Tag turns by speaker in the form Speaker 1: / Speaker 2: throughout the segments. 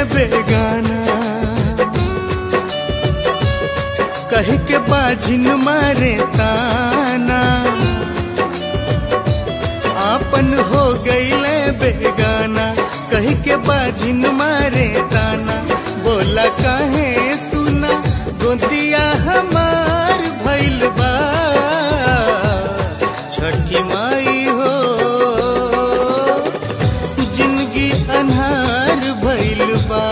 Speaker 1: बेगाना कह के बाझिन मारे ताना आपन हो गईले बेगाना कह के बाझिन मारे ताना बोला काहे सुना गोतिया हमार भइल बा छठी माई हो जिंदगी अनहार भइल बा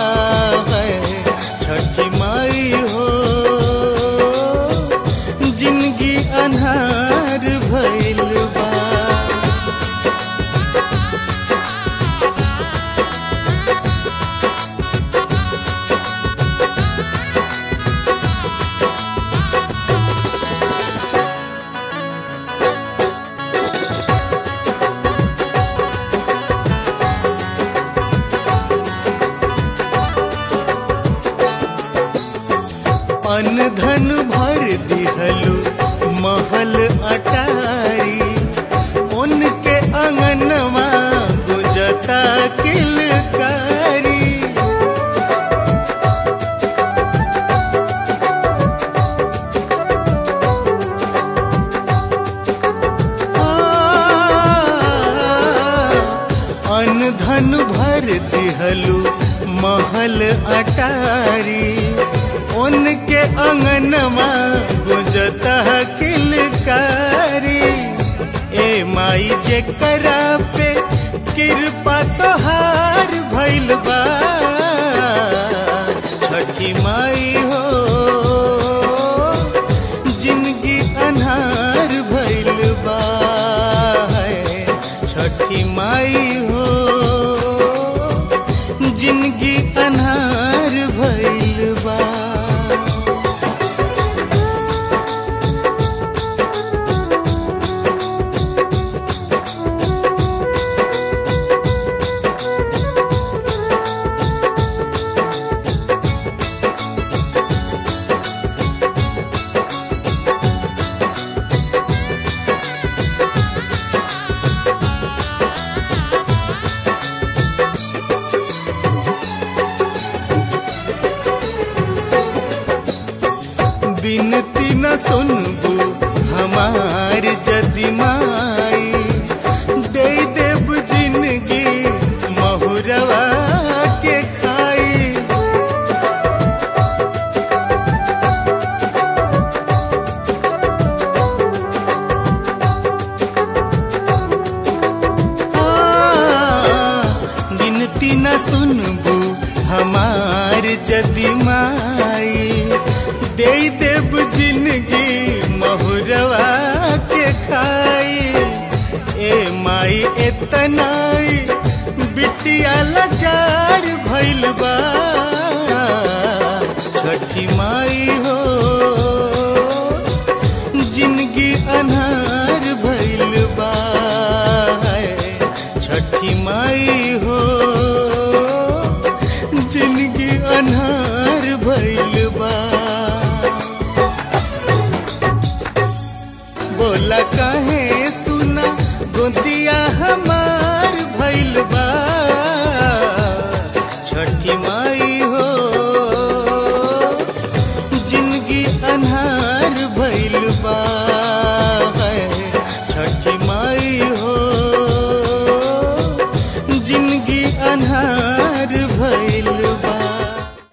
Speaker 1: छठी माई हो जिंदगी अनहार भइल बा अन धन भर दिहलु महल अटारी उनके अंगनवा गुजता किलकारी अन धन भर दिहलु महल अटारी उनके अंगनवा गुजता किलकारी ए माई जे करा पे कृपा तोहार भइल बा छठी माई हो जिंदगी अनहार भइल बा छठी माई हो जिंदगी अनहार भइल बा बिनती न सुनबू हमार जदि माई दे देव जिंदगी महुरवा के खाई गिनती न सुनबू हमार जदि माई दे देव जिंदगी महुरवा के खाई ए माई एतनाई बिटिया लाचार भइल बा छठी माई हो जिंदगी अनहार भइल बा छठी माई हो जिंदगी अनहार भइल बा बोला काहे सुना गोतिया हमार भइल बा छठी माई